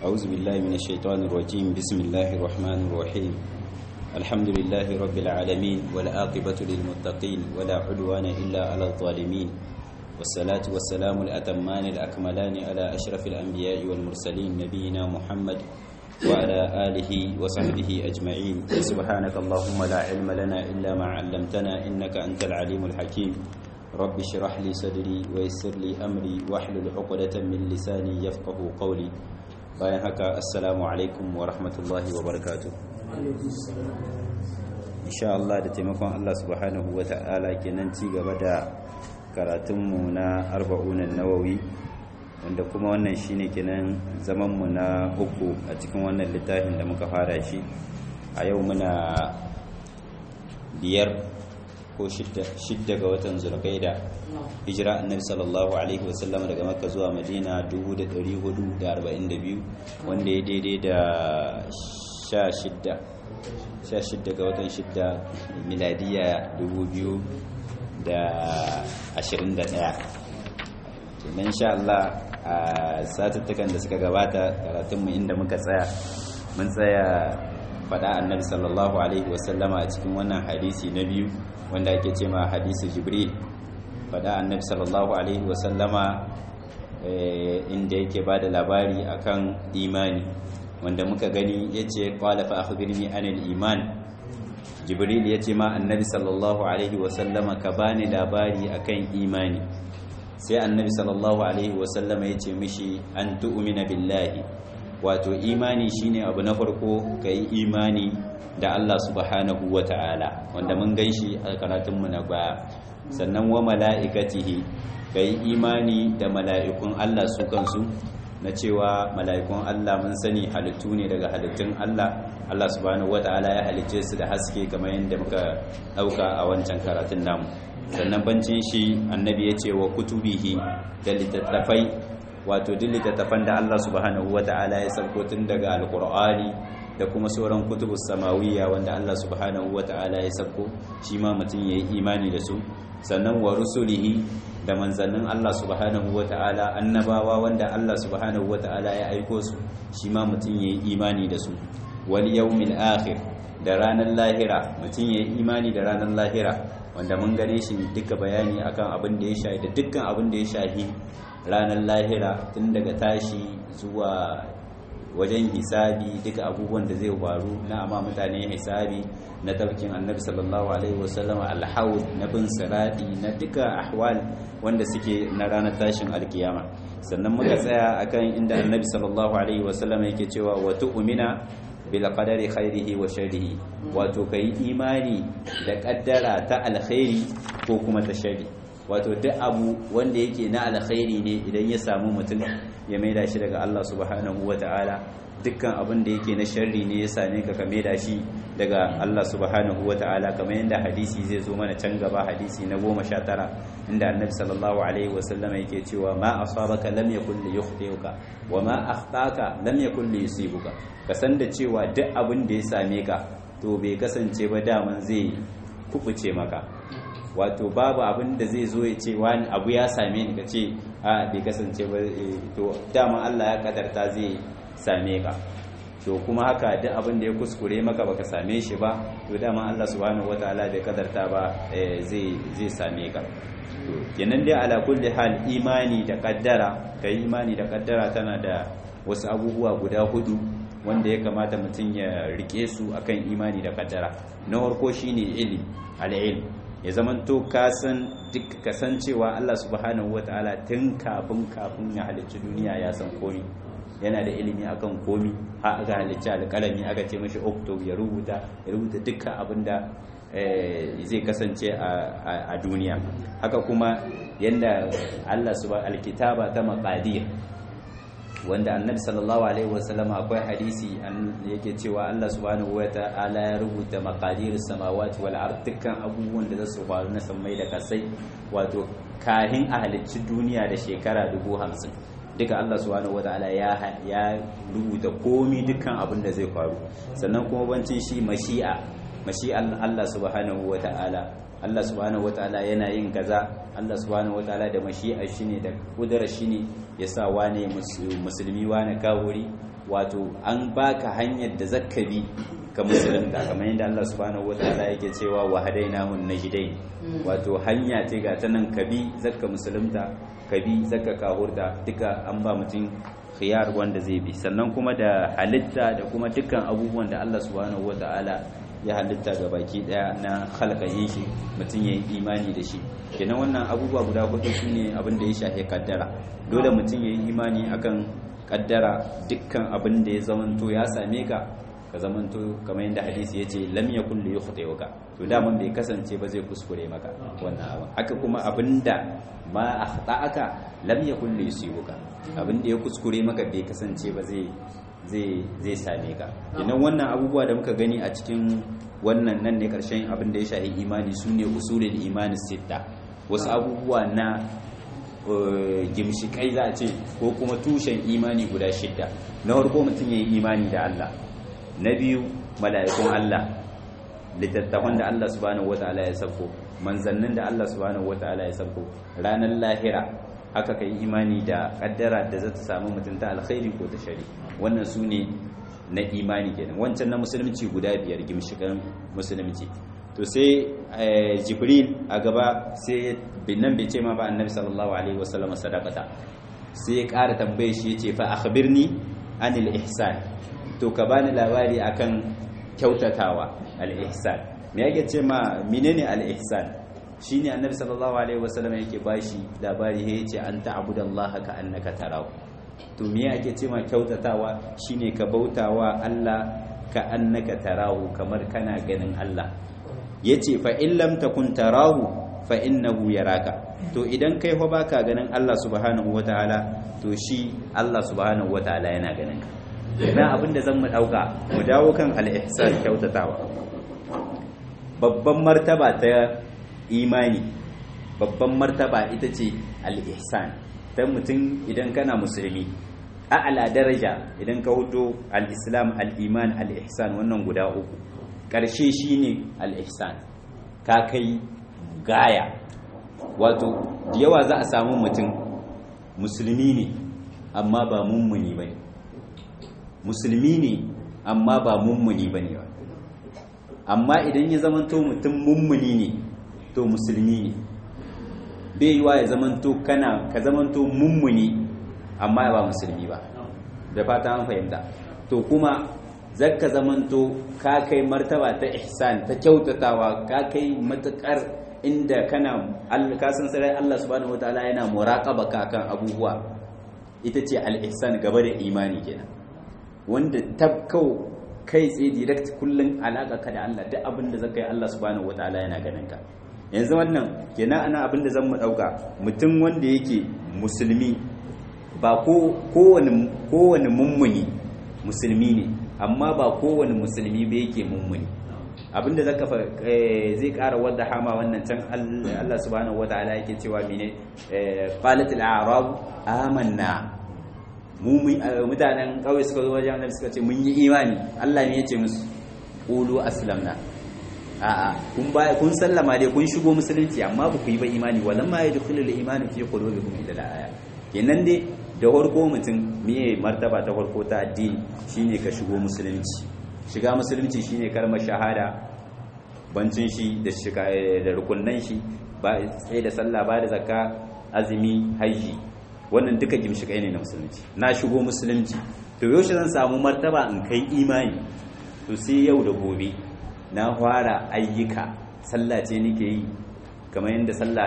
أعوذ بالله من الشيطان الرجيم بسم الله الرحمن الرحيم الحمد لله رب العالمين والآقبة للمتقين ولا عدوان إلا على الظالمين والصلاة والسلام الأتمان الأكملان على أشرف الأنبياء والمرسلين نبينا محمد وعلى آله وصحبه أجمعين سبحانك اللهم لا علم لنا إلا ما علمتنا إنك أنت العليم الحكيم رب اشرح لي صدري ويسر لي أمري واحلل عقدة من لساني يفقه قولي bayan haka assalamu alaikum wa rahmatullahi wa barakatu insha Allah da taimakon Allah subhanahu wa ta'ala kenan ci gaba da karatunmu na arba'unan nawawi wanda kuma wannan shine kenan zamanmu na uku a cikin wannan littafin da muka fara shi a yau muna biyar ko shidda ga watan zulqaida hijira annabi sallallahu alaihi wasallam daga makka zuwa madina 1442 wanda ya daidai da 16 16 ga watan 6 miladiya 2021 tunan insha Allah a satuttukan da suka gabata karatunmu inda muka tsaya mun tsaya faɗa annabi sallallahu alaihi wasallama a cikin wannan hadisi na biyu wanda ake ce ma hadisi jibril faɗa annabi sallallahu alaihi wasallama inda yake ba da labari akan imani wanda muka gani ya ce ƙwala fa akhbirni anil iman jibril ya ce ma annabi sallallahu alaihi wasallama ka bani labari akan imani sai annabi sallallahu alaihi wasallama ya ce mishi an tu'mina billahi wato imani shine abu na farko ka yi imani da Allah subhanahu wa ta'ala wanda mun gan shi a karatunmu na baya sannan wa mala'ikatihi ka yi imani da mala'ikun Allah su kansu na cewa mala'ikun Allah mun sani halittu ne daga halittun Allah Allah subhanahu wa ta'ala ya halicce su da haske kamar yadda muka ɗauka a wancan karatun namu sannan bancin shi annabi ya ce wa kutubihi da littattafai wato duk littattafan da Allah subhanahu wa ta'ala ya sauko tun daga alkur'ani da kuma sauran kutubus samawiyya wanda Allah subhanahu wata'ala ya sako shi ma mutum yayi imani da su sannan wa rusulihi da manzannin Allah subhanahu wata'ala annabawa wanda Allah subhanahu wata'ala ya aiko su shi ma mutum yayi imani da su wal yawmil akhir da ranar lahira mutum yayi imani da ranar lahira wanda mun gane shi duka bayani akan abin da ya shahi da dukkan abin da ya shahi ranar lahira tun daga tashi zuwa wajen hisabi duka abubuwan da zai faru na amma mutane hisabi na tafkin annabi sallallahu alaihi wasallam alhaud na bin sirati na duka ahwal wanda suke na ranar tashin alkiyama sannan muka tsaya akan inda annabi sallallahu alaihi wasallam yake cewa wa tu'mina bil qadari khairihi wa sharrihi wato kai imani da kaddara ta alkhairi ko kuma ta sharri wato duk abu wanda yake na alkhairi ne idan ya samu mutum ya maida shi daga Allah subhanahu wata'ala dukkan abin da yake na sharri ne ya same ka ka maida shi daga Allah subhanahu wata'ala kamar yadda hadisi zai zo mana can gaba hadisi na goma sha tara inda annabi sallallahu alaihi wasallam yake cewa ma asabaka lam yakul li yukhtiuka wa ma akhtaka lam yakul li yusibuka ka san da cewa duk abin da ya same ka to bai kasance ba daman zai kubuce maka wato babu abin da zai zo ya ce wani abu ya same ni ka ce a bai kasance ba to dama Allah ya kadarta zai same ka to kuma haka duk abin da ya kuskure maka baka same shi ba to dama Allah subhanahu wataala bai kadarta ba zai zai same ka to kenan dai ala kulli hal imani da kaddara kai imani da kaddara tana da wasu abubuwa guda hudu wanda ya kamata mutum ya rike su akan imani da kaddara na farko shine ilmi al-ilm ya zamanto kasan duk kasancewa Allah subhanahu wataala tun kafin kafin ya halicci duniya ya san komi yana da ilimi akan komi har aka halicci alƙalami aka ce mashi oktob ya rubuta ya rubuta dukkan abin da zai kasance a duniya haka kuma yadda Allah subhanahu alkitaba ta maqadir wanda annabi sallallahu alaihi wasallam akwai hadisi yake cewa Allah subhanahu wata'ala ya rubuta maqadir samawati wal ard dukkan abubuwan da zasu faru na sammai da kasai wato kahin a halicci duniya da shekara dubu hamsin duka Allah subhanahu wata'ala ya ya rubuta komi dukkan abin da zai faru sannan kuma bancin shi mashi'a mashi'an Allah subhanahu wata'ala Allah subhanahu wataala yana yin kaza Allah subhanahu wataala da mashi'a shine da kudura shine ya sa wane musulmi wane kawuri wato an baka hanyar da zakkabi ka musulunta kamar yadda Allah subhanahu wataala yake cewa wa hadainahu najdain wato hanya ce ga ta nan kabi zakka musulunta kabi zakka kahurta duka an ba mutum khiyar wanda zai bi sannan kuma da halitta da kuma dukkan abubuwan da Allah subhanahu wataala ya halitta ga baki daya na halkayin shi mutum ya yi imani da shi kenan wannan abubuwa guda hudu su ne abin da ya shahe kaddara dole mutum ya yi imani akan kaddara dukkan abin da ya zamanto ya same ka ka zamanto kamar yadda hadisi ya ce lam yakun li yukhti'uka to daman bai kasance ba zai kuskure maka wannan abin haka kuma abinda ma akhta'aka lam yakun li yusibuka abin da ya kuskure maka bai kasance ba zai zai same ka idan wannan abubuwa da muka gani a cikin wannan nan ne karshen abin da ya shahi imani su ne usulul imani sitta wasu abubuwa na gimshikai za a ce ko kuma tushen imani guda shidda na farko mutum ya yi imani da Allah na biyu mala'ikun Allah littattafan da Allah subhanahu wata'ala ya sabko manzannin da Allah subhanahu wata'ala ya sabko ranar lahira haka kai imani da kaddara da za ta samu mutum ta alkhairi ko ta shari wannan su ne na imani kenan wancan na musulunci guda biyar gimshikan musulunci to sai jibril a gaba sai binnan bai ce ma ba annabi sallallahu alaihi wasallam sadaqata sai ya ƙara tambaye shi yace fa akhbirni anil ihsan to ka bani labari akan kyautatawa al ihsan me yake ce ma menene al ihsan shine annabi sallallahu alaihi wasallam yake bashi labari ya yace an ta'budallaha ka annaka tarahu to me ake ce ma kyautatawa shine ka bautawa Allah ka annaka tarahu kamar kana ganin Allah yace fa in lam takun tarahu fa innahu yaraka to idan kai fa baka ganin Allah subhanahu wataala to shi Allah subhanahu wataala yana ganin ka idan abinda zan mu dauka mu dawo kan al-ihsan kyautatawa babban martaba ta imani babban martaba ita ce al-ihsan dan mutum idan kana musulmi a'la daraja idan ka hudo al-islam al-iman al-ihsan wannan guda uku ƙarshe shine al-ihsan ka kai gaya wato da yawa za a samu mutum musulmi ne amma ba mummuni ba ne musulmi ne amma ba mummuni ba ne ba amma idan ya zamanto mutum mummuni ne to musulmi ne bai yiwa ya zamanto kana ka zamanto mummuni amma ba musulmi ba da fata an fahimta to kuma zakka zamanto ka kai martaba ta ihsan ta kyautatawa ka kai matukar inda kana ka san sarai Allah subhanahu wataala yana muraqaba ka kan abubuwa ita ce al-ihsan gaba da imani kenan wanda tabkau kai tsaye direct kullun alaka ka da Allah duk abin da zaka yi Allah subhanahu wataala yana ganin ka yanzu wannan kenan ana abin da zan mu dauka mutum wanda yake musulmi ba ko kowane kowane mummuni musulmi ne amma ba kowane musulmi ba yake mummuni abinda zaka zai ƙara wadda hama wannan can Allah subhanahu wataala yake cewa mene qalatil a'rab amanna mu mutanen kauye suka zo wajen annabi suka ce mun yi imani Allah ne yace musu qulu aslamna a'a kun baya kun sallama dai kun shigo musulunci amma ba ku yi ba imani walamma yadkhulul imani fi qulubikum ila al-aya kenan dai da farko mutum miye martaba ta farko ta addini shine ka shigo musulunci shiga musulunci shine kalmar shahada bancin shi da shiga da rukunnan shi ba sai da sallah ba da zakka azumi haji wannan duka gimshikai ne na musulunci na shigo musulunci to yaushe zan samu martaba in kai imani to sai yau da gobe na fara ayyuka sallah ce nake yi kamar yadda sallah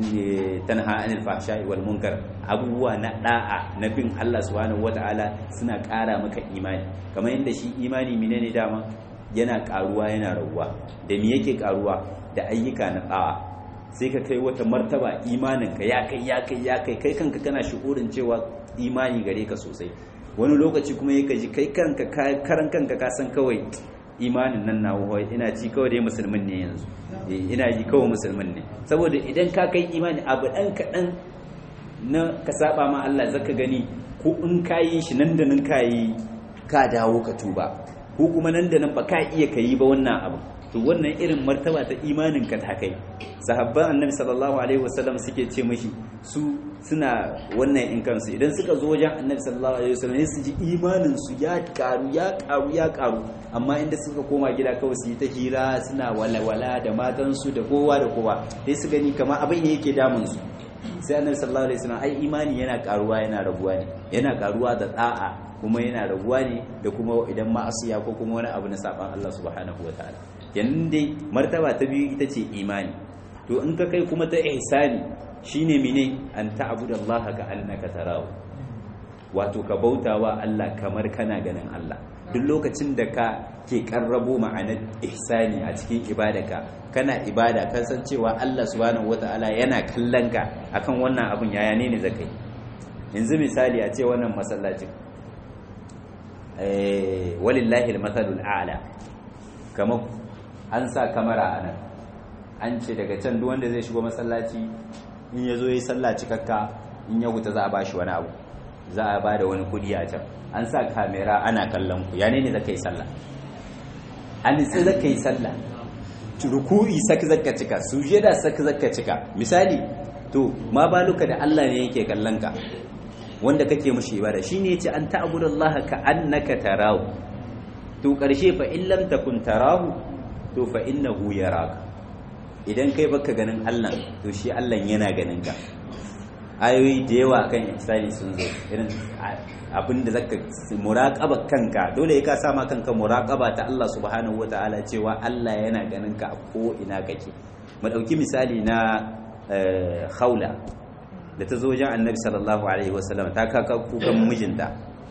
tanha anil fahsha'i wal munkar abubuwa na da'a na bin Allah subhanahu wata'ala suna ƙara maka imani kamar yadda shi imani menene dama yana ƙaruwa yana raguwa da me yake ƙaruwa da ayyuka na da'a sai ka kai wata martaba imanin ka ya kai ya kai ya kai kai kanka kana shukurin cewa imani gare ka sosai wani lokaci kuma yake ji kai kanka karan kanka ka san kawai imanin nan na wahai ina ci kawai dai musulmin ne yanzu ina ji kawai musulmin ne saboda idan ka kai imani abu ɗan kaɗan na ka saba ma Allah zaka gani ko in ka yi shi nan da nan ka yi ka dawo ka tuba ko kuma nan da nan ba ka iya ka yi ba wannan abu to wannan irin martaba ta imanin ka ta kai sahabban annabi sallallahu alaihi wasallam suke ce mashi su suna wannan in kansu idan suka zo wajen annabi sallallahu alaihi wasallam su ji imanin su ya karu ya karu ya karu amma inda suka koma gida kawai su yi ta hira suna walawala da matan su da kowa da kowa sai su gani kamar abin ne yake damun su sai annabi sallallahu alaihi wasallam ai imani yana karuwa yana raguwa ne yana karuwa da da'a kuma yana raguwa ne da kuma idan ma'asiya ko kuma wani abu na saban Allah subhanahu wataala yanzu dai martaba ta biyu ita ce imani to in ka kai kuma ta ihsani shine mene an ta'budallaha ka annaka tarahu wato ka bautawa Allah kamar kana ganin Allah duk lokacin da ka ke karrabo ma'anar ihsani a cikin ibadaka kana ibada kan san cewa Allah subhanahu wataala yana kallon ka akan wannan abun yaya ne ne zakai yanzu misali a ce wannan masallacin eh walillahi almathalul a'la kamar an sa kamara anan an ce daga can duk wanda zai shigo masallaci in ya zo yi sallah cikakka in ya huta za a bashi wani abu za a ba da wani kudi a can an sa kamera ana kallon ku ya ne ne zaka yi sallah an nitsi zaka yi sallah ruku'i sak zaka cika sujada sak zaka cika misali to ma baluka da Allah ne yake kallon ka wanda kake mushi ibada shine yace an ta'budallaha ka annaka tarahu to karshe fa in lam takun tarahu to fa innahu yaraka idan kai baka ganin Allah to shi Allah yana ganin ka ayoyi da yawa kan ihsani sun zo irin abinda zaka muraqaba kanka dole ka sa ma kanka muraqaba ta Allah subhanahu wataala cewa Allah yana ganin ka a ko ina kake mu dauki misali na khawla da ta zo wajen annabi sallallahu alaihi wasallam ta kaka kukan mijinta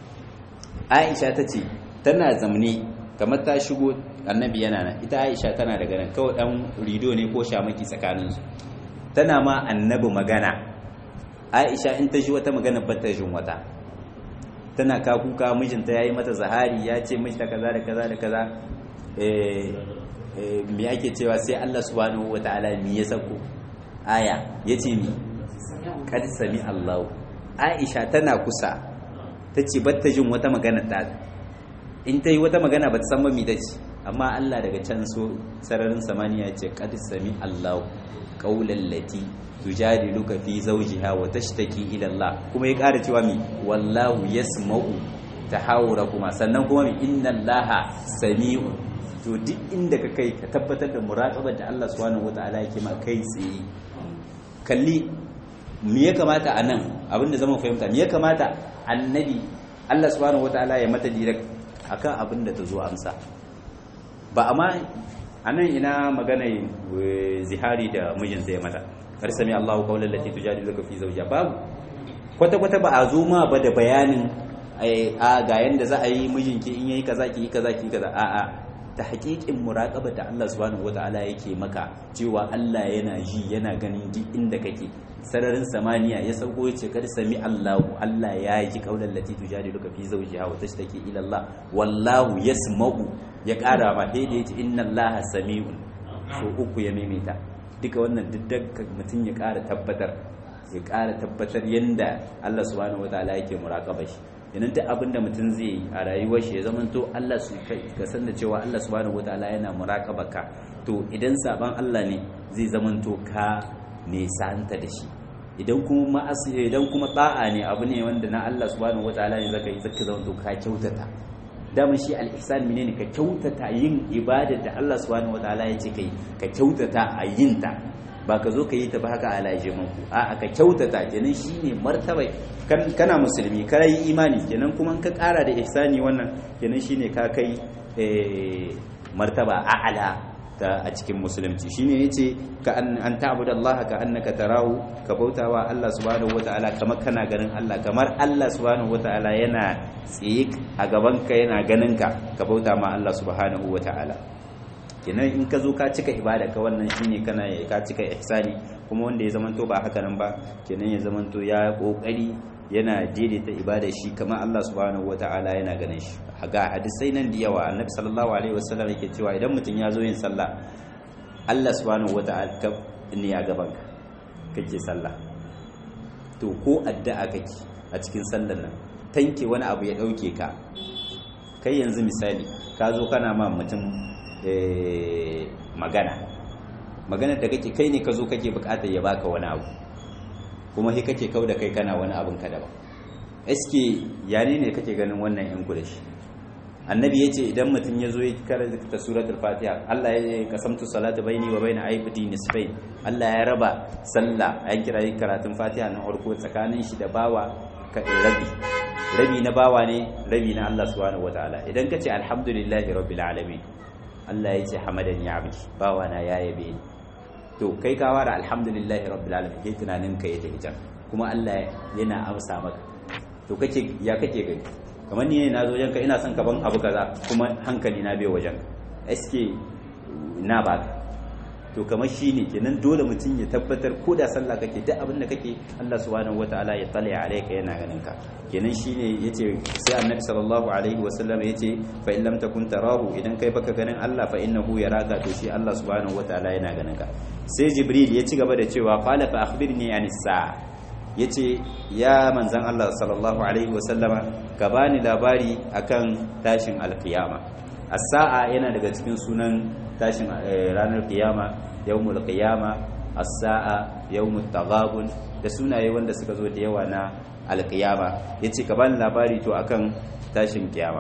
Aisha ta ce tana zamne kamar ta shigo annabi yana nan ita aisha tana daga nan kawai dan rido ne ko shamaki tsakaninsu tana ma annabi magana aisha in ta ji wata magana ba ta jin wata tana ka kuka mijinta yayi mata zahari ya ce mijinta kaza da kaza da kaza eh me ake cewa sai Allah subhanahu wataala mi ya sako aya yace mi kad sami Allah aisha tana kusa tace ba ta jin wata magana ta in ta yi wata magana ba ta san mami ce amma Allah daga can so sararin samaniya ce qad sami Allah qawlan lati tujadiluka fi zawjiha wa tashtaki ila Allah kuma ya ƙara cewa mi wallahu yasma'u tahawurakuma sannan kuma mi inna Allah sami'un to duk inda ka kai ka tabbatar da muraqabar da Allah subhanahu wataala yake ma kai tsaye kalli me ya kamata a nan abinda zama fahimta me ya kamata annabi Allah subhanahu wataala ya mata direct akan abin da ta zo amsa ba amma a nan ina magana zihari da mijinsa ya mata kar sami Allahu qawlan lati tujadiluka fi zawjiha babu kwata kwata ba a zo ma ba da bayanin a ga yanda za a yi mijinki in yayi kaza ki yi kaza ki kaza a a ta haƙiƙin muraƙaba da Allah subhanahu wata'ala yake maka cewa Allah yana ji yana ganin duk inda kake sararin samaniya ya sauko ya ce kada sami Allahu Allah ya ji kaular lati tujadiluka fi zawjiha wa tashtaki ila Allah wallahu yasma'u ya ƙara ma sai da yace inna Allaha sami'un so uku ya maimaita duka wannan duk mutum ya ƙara tabbatar ya ƙara tabbatar yanda Allah subhanahu wata'ala yake muraƙaba shi yanin duk abin da mutum zai yi a rayuwar shi ya zamanto Allah su ka san da cewa Allah subhanahu wataala yana muraqabaka to idan saban Allah ne zai zamanto ka nesanta da shi idan kuma ma'asi idan kuma da'a ne abu ne wanda na Allah subhanahu wataala ne zaka yi zaka zamanto ka kyautata daman shi al-ihsan menene ka kyautata yin ibadar da Allah subhanahu wataala ya ce kai ka kyautata a yin ta ba ka zo ka yi ta ba haka alaje manku a ka kyautata kenan shine martaba kana musulmi ka yi imani kenan kuma ka kara da ihsani wannan kenan shine ka kai martaba a'ala ta a cikin musulunci shine yace ka an an ta'budu Allah ka annaka tarahu ka bautawa Allah subhanahu wataala kamar kana ganin Allah kamar Allah subhanahu wataala yana tsaye a gaban ka yana ganin ka ka bauta ma Allah subhanahu wataala kenan in ka zo ka cika ibada ka wannan shine kana ka cika ihsani kuma wanda ya zamanto ba haka nan ba kenan ya zamanto ya kokari yana daidaita ibada shi kamar Allah subhanahu wataala yana ganin shi ga hadisai nan da yawa annabi sallallahu alaihi wasallam yake cewa idan mutum ya zo yin sallah Allah subhanahu wataala ne ya gaban ka kake sallah to ko addu'a kake a cikin sallar nan tanke wani abu ya dauke ka kai yanzu misali ka zo kana ma mutum magana magana da kake kai ne ka zo kake bukatar ya baka wani abu kuma sai kake kau da kai kana wani abin ka daban eske yane ne kake ganin wannan yan shi annabi ya ce idan mutum ya zo ya karanta suratul fatiha Allah ya kasamtu salatu baini wa baina aibdi nisfain Allah ya raba sallah an kira karatun fatiha na farko tsakanin shi da bawa rabi rabi na bawa ne rabi na Allah subhanahu wataala idan ka ce alhamdulillahi rabbil alamin Allah ya ce hamadani abdi bawa na ya yabe ni to kai ka wara alhamdulillahi rabbil alamin kai tunanin ka ya tafi can kuma Allah yana amsa maka to kake ya kake gani kamar ni ne na zo wajenka ina son ka ban abu kaza kuma hankali na bai wajenka eske na ba to kamar shi ne kenan dole mutum ya tabbatar ko da sallah kake duk abin da kake Allah subhanahu wataala ya tsale alaika yana ganin ka kenan shine yace sai annabi sallallahu alaihi wasallam yace fa in lam takun tarahu idan kai baka ganin Allah fa innahu yaraka to shi Allah subhanahu wataala yana ganin ka sai jibril ya ci gaba da cewa qala fa akhbirni anis sa'a yace ya manzan Allah sallallahu alaihi wasallama ka bani labari akan tashin alkiyama as-sa'a yana daga cikin sunan tashin ranar kiyama yawmul qiyama as-sa'a yawmut taghabun da sunaye wanda suka zo da yawa na alkiyama yace ka bani labari to akan tashin kiyama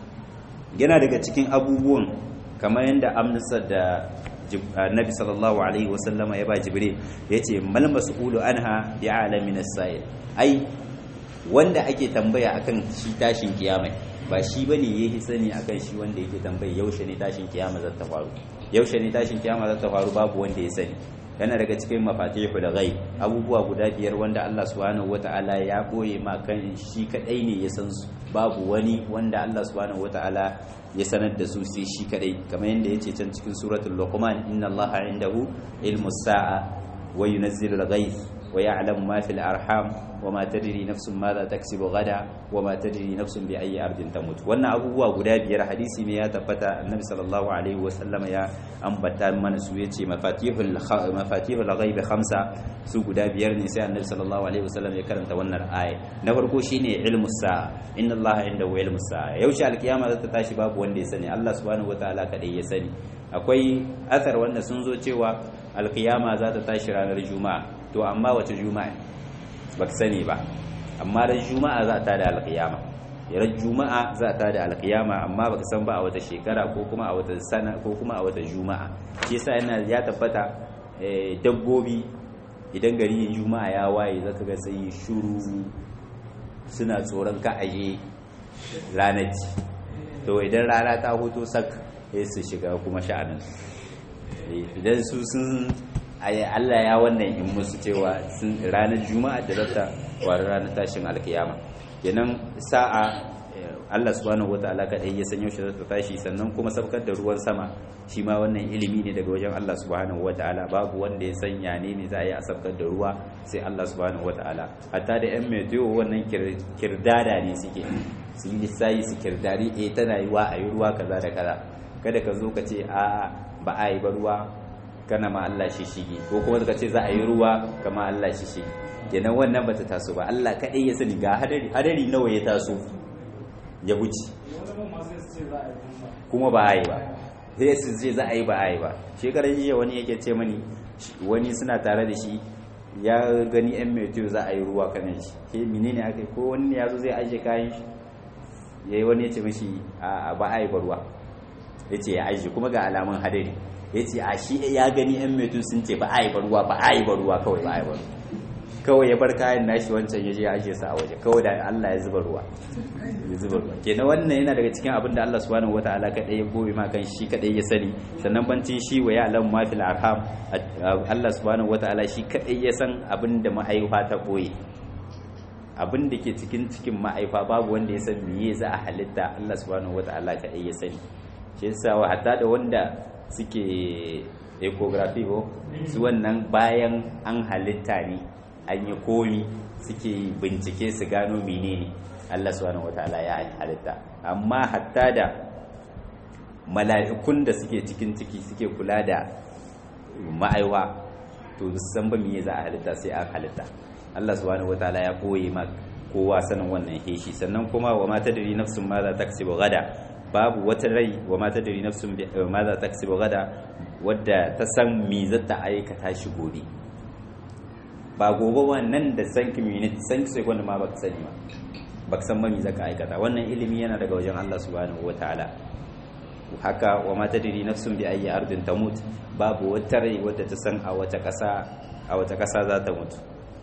yana daga cikin abubuwan kamar yadda amsa da annabi sallallahu alaihi wasallama ya ba jibril yace mal mas'ulu anha bi alamin as-sa'il ai wanda ake tambaya akan shi tashin kiyama ba shi bane yake sani akan shi wanda yake tambaya yaushe ne tashin kiyama za ta faru yaushe ne tashin kiyama za ta faru babu wanda ya sani yana daga cikin mafatihul ghaib abubuwa guda biyar wanda Allah subhanahu wataala ya boye ma kan shi kadai ne ya san su babu wani wanda Allah subhanahu wataala ya sanar da su sai shi kadai kamar yadda yace can cikin suratul luqman inna allaha indahu ilmus sa'a wa yunazzilu al-ghayth wa ya'lamu ma fil arham wa ma tadri nafsun madha taksibu gada wa ma tadri nafsun bi ayyi ardin tamut wannan abubuwa guda biyar hadisi ne ya tabbata annabi sallallahu alaihi wa sallama ya ambata mana su yace mafatihul mafatihul ghaib khamsa su guda biyar ne sai annabi sallallahu alaihi wa sallam ya karanta wannan aya na farko shine ilmus sa'a inna allaha indahu ilmus sa'a yaushe alkiyama za ta tashi babu wanda ya sani Allah subhanahu wataala kadai ya sani akwai athar wanda sun zo cewa alkiyama za ta tashi ranar juma'a to amma wace juma'a ba ka sani ba amma ran juma'a za ta da alkiyama ran juma'a za ta da alkiyama amma baka san ba a wata shekara ko kuma a wata sana ko kuma a wata juma'a shi yasa yana ya tabbata dabbobi idan gari juma'a ya waye zaka ga sai shuru suna tsoron ka aje ranar to idan rana ta hoto sak sai su shiga kuma sha'anin idan su sun Allah ya wannan in musu cewa sun ranar juma'a da zata wari ranar tashin alkiyama kenan sa'a Allah subhanahu wataala kadai ya san yaushe zata tashi sannan kuma sabkar da ruwan sama shi ma wannan ilimi ne daga wajen Allah subhanahu wataala babu wanda ya san ya ne za a yi a sabkar da ruwa sai Allah subhanahu wataala hatta da yan meteo wannan kirdada ne suke su yi lissayi su kirdari eh tana yi wa a yi ruwa kaza da kaza kada ka zo ka ce a ba a yi ba ruwa kana ma Allah shi shige ko kuma suka ce za a yi ruwa kama Allah shi shige kenan wannan bata taso ba Allah kadai ya sani ga hadari hadari nawa ya taso ya wuce kuma ba a yi ba sai su ce za a yi ba a yi ba shekarar jiya wani yake ce mani wani suna tare da shi ya gani yan meteo za a yi ruwa kanan shi ke menene aka ko wani ya zo zai ajiye kayan shi yayi wani ya ce mishi a ba a yi ba ruwa ya ce ya ajiye kuma ga alamun hadari ya ce a shi ya gani yan metun sun ce ba a yi baruwa ba a yi baruwa kawai ba a yi baruwa kawai ya bar kayan nashi wancan ya je ya ajiye sa a waje kawai da Allah ya zuba ruwa ya zuba ruwa kenan wannan yana daga cikin abin da Allah subhanahu wataala kadai ya gobe ma kan shi kadai ya sani sannan bancin shi wa ya'lam ma fil arham Allah subhanahu wataala shi kadai ya san abin da ma'aifa ta boye abin da ke cikin cikin ma'aifa babu wanda ya san meye za a halitta Allah subhanahu wataala kadai ya sani shi yasa hatta da wanda suke ecography ko su wannan bayan an halitta ne an yi komi suke bincike su gano menene Allah subhanahu wataala ya halitta amma hatta da mala'ikun da suke cikin ciki suke kula da ma'aiwa to san ba me za a halitta sai an halitta Allah subhanahu wataala ya koye ma kowa sanin wannan heshi sannan kuma wa ma tadri nafsun ma za ta gada babu wata rai wa ma tadri nafsun bi ma za ta kasibu gada wadda ta san me za ta aikata shi gobe ba gobe wannan da san minute san second ma baka sani ba baka san ma me za ka aikata wannan ilimi yana daga wajen Allah subhanahu wataala haka wa ma tadri nafsun bi ayyi ardin tamut babu wata rai wadda ta san a wata kasa a wata kasa za ta mutu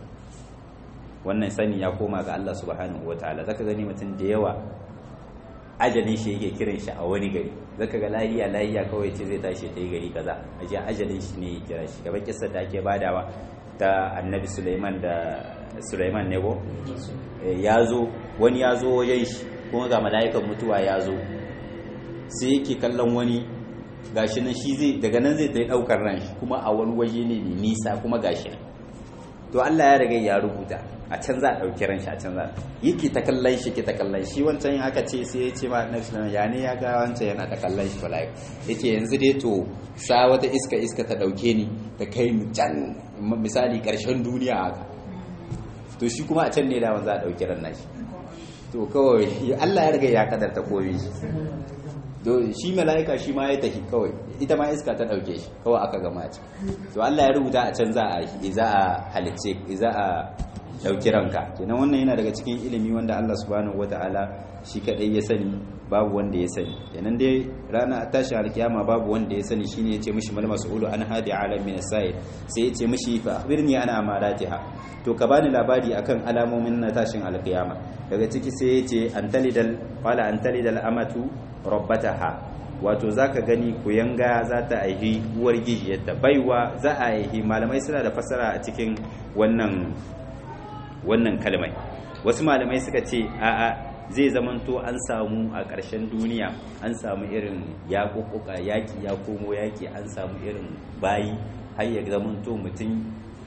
wannan sani ya koma ga Allah subhanahu wataala zaka gani mutum da yawa ajalin shi yake kiran shi a wani gari zaka ga lahiya lahiya kawai ce zai tashi ta yi gari kaza aje ajalin shi ne ya kira shi gaba kissa da ake badawa ta annabi Sulaiman da Sulaiman ne ko ya zo wani ya zo wajen shi kuma ga mala'ikan mutuwa ya zo sai yake kallon wani gashi nan shi zai daga nan zai ta daukar ran shi kuma a wani waje ne mai nisa kuma gashi nan to Allah ya riga ya rubuta a can za a ɗauki ran shi a can za yake ta kallon shi ke ta kallon shi wancan yin aka ce sai ya ce ma na shi ya ne ya ga wancan yana ta kallon shi falai ya ce yanzu dai to sa wata iska iska ta ɗauke ni ta kai mu can misali ƙarshen duniya haka to shi kuma a can ne daman za a ɗauki ran nashi to kawai Allah ya riga ya kadarta komai shi to shi mala'ika shi ma ya tafi kawai ita ma iska ta dauke shi kawai aka gama ci to Allah ya rubuta a can za a za a halice za a dauki ranka kenan wannan yana daga cikin ilimi wanda Allah subhanahu wataala shi kadai ya sani babu wanda ya sani kenan dai rana tashi alkiyama babu wanda ya sani shine yace mishi mal mas'ulu an hadi alam min as-sa'id sai yace mishi fa akhbirni ana amaratiha to ka bani labari akan alamomin na tashin alkiyama daga ciki sai yace antalidal qala antalidal amatu rabbataha wato zaka gani kuyanga za ta aihi uwar gijiyarta baiwa za a aihi malamai suna da fasara a cikin wannan wannan kalmai wasu malamai suka ce a'a zai zamanto an samu a ƙarshen duniya an samu irin yaƙuƙuƙa yaƙi ya komo yaƙi an samu irin bayi har ya zamanto mutum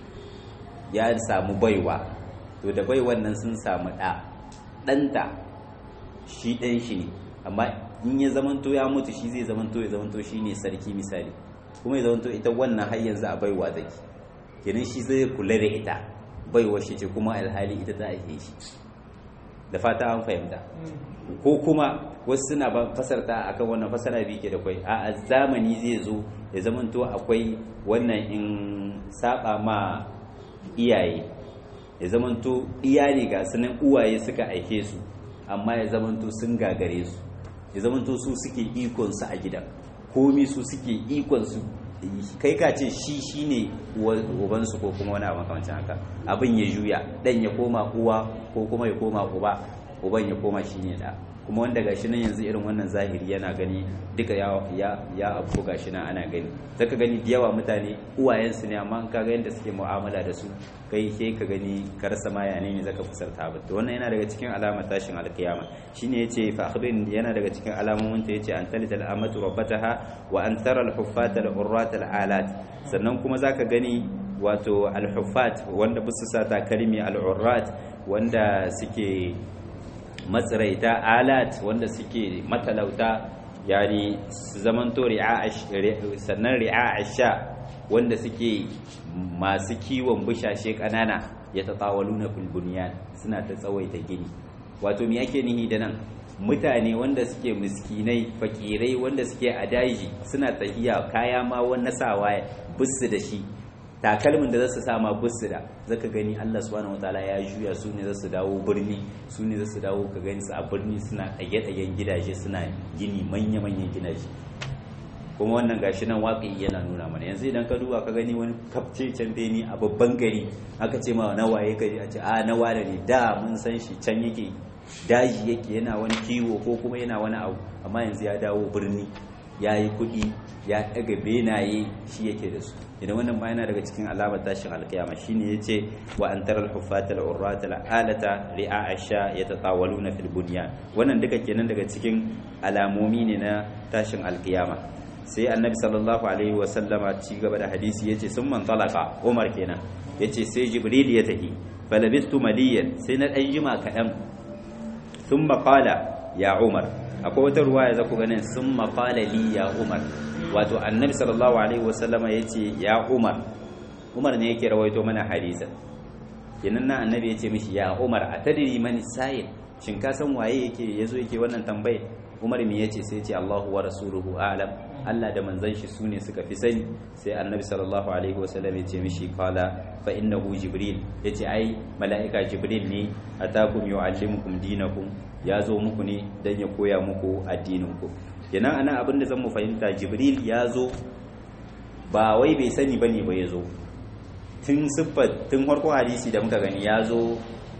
ya samu baiwa to da baiwan nan sun samu ɗa ɗanta shi ɗan shi ne amma in ya zamanto ya mutu shi zai zamanto ya zamanto shi ne sarki misali kuma ya zamanto ita wannan har yanzu a baiwa take kenan shi zai kula da ita baiwa shi ce kuma alhali ita ta ake shi da fata an fahimta ko kuma wasu suna fasarta akan wannan fasara biyu ke da kwai a zamani zai zo ya zamanto akwai wannan in saba ma iyaye ya zamanto iyali ga sunan uwaye suka aike su amma ya zamanto sun gagare su ya zamanto su suke ikon su a gidan komi su suke ikon su kai ka ce shi shine ubansu ko kuma wani abu makamancin haka abin ya juya dan ya koma uwa ko kuma ya koma uba uban ya koma shine da kuma wanda gashi nan yanzu irin wannan zahiri yana gani duka ya ya ya abu gashi nan ana gani zaka gani da yawa mutane uwayensu ne amma ka ga yadda suke mu'amala da su kai sai ka gani ka rasa ma yane ne zaka fusarta ba to wannan yana daga cikin alamar tashin alkiyama shine yace fa akhbirin yana daga cikin alamomin ta yace an talida al'amatu rabbataha wa an tara al-huffat al-urrat al-alat sannan kuma zaka gani wato al-huffat wanda bisu sa takalmi al-urrat wanda suke matsiraita alat wanda suke matalauta yani su zamanto sannan ri'a sha wanda suke masu kiwon bushashe kanana ya tatawalu na fulbuniyan suna ta tsawaita gini wato me ake nihi da nan mutane wanda suke miskinai fakirai wanda suke a daji suna tahiya kaya ma wani sawa bisu da shi takalmin da za su sama busu da zaka gani Allah subhanahu wataala ya juya su ne za su dawo birni su ne za su dawo ka gani su a birni suna ɗage-ɗagen gidaje suna gini manya-manyan gidaje kuma wannan gashi nan waƙi yana nuna mana yanzu idan ka duba ka gani wani kafce can beni a babban gari aka ce ma na waye ka a ce a na wane ne da mun san shi can yake daji yake yana wani kiwo ko kuma yana wani abu amma yanzu ya dawo birni ya yi kuɗi ya ɗaga benaye shi yake da su idan wannan ma yana daga cikin alamar tashin alkiyama shine yace wa an taral huffata al urrata al alata ri'a asha yatatawaluna fil bunyan wannan duka kenan daga cikin alamomi ne na tashin alkiyama sai annabi sallallahu alaihi wa sallama ci gaba da hadisi yace sun man talaka umar kenan yace sai jibril ya tafi falabistu maliyan sai na dan jima kadan thumma qala ya umar akwai wata ruwaya za ku ganin sun maƙala li ya umar wato annabi sallallahu alaihi wasallama ya ce ya umar umar ne yake rawaito mana hadisa kenan na annabi ya ce mishi ya umar a tadiri mani sa'il shin ka san waye yake yazo yake wannan tambaye Umar me yace sai yace Allahu wa rasuluhu a'lam Allah da manzon shi sune suka fi sani sai Annabi sallallahu alaihi wasallam yace mishi qala fa innahu jibril yace ai mala'ika jibril ne atakum yu'allimukum dinakum ya zo muku ne dan ya koya muku addinin ku kenan ana abin da zan mu fahimta jibril ya zo ba wai bai sani bane ba ya zo tun siffar tun farko hadisi da muka gani ya zo